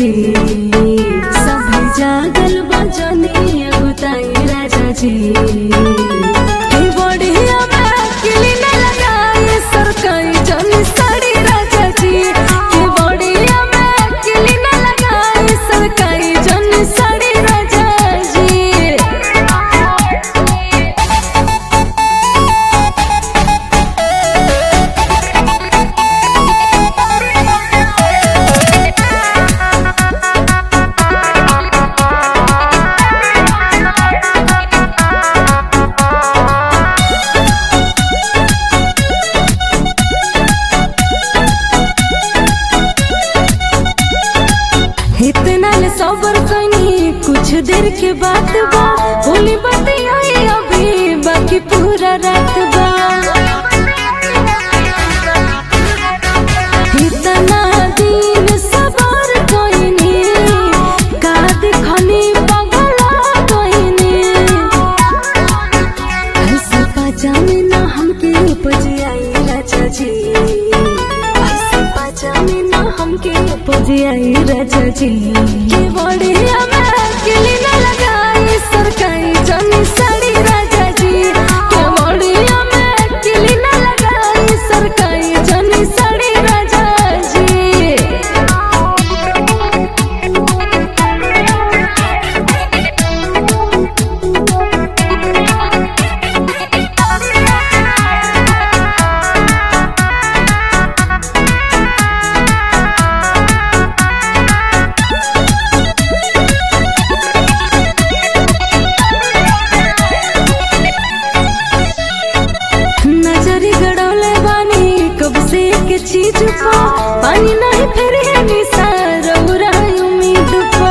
जी सब जागल बजनी बुताई राजा जी हे बढ़िया बा किली न लगाए सरकाई जनी साड़ी राजा जी हे बढ़िया बा किली न लगाए सरकाई जनी साड़ी राजा जी इतना ले सबर कनी कुछ देर के बात बा होली बतियाई अभी बाकी पूरा रात बा इतना दिन सबर कइनी का देखनी पगला कइनी ऐसे पजामे ना हमके उपज आई राजा जी ऐसे पजामे ना हमके उपज आई राजा जी के बढ़िया में किली ना लगाई सरकाई जनी साड़ी राजा जी के बढ़िया में किली ना लगाई सरकाई जनी साड़ी राजा जी नजरी गड़ौले बानी कब से के चीज पा पानी नहीं फिर है निसार उम्मीद पा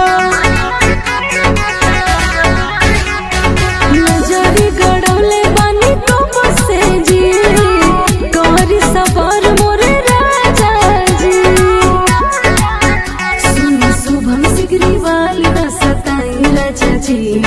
नजरी गड़ौले बानी कब से जी कहरी सबर मोरे राजा जी सुन शुभम सिगरी वाली न सताई राजा जी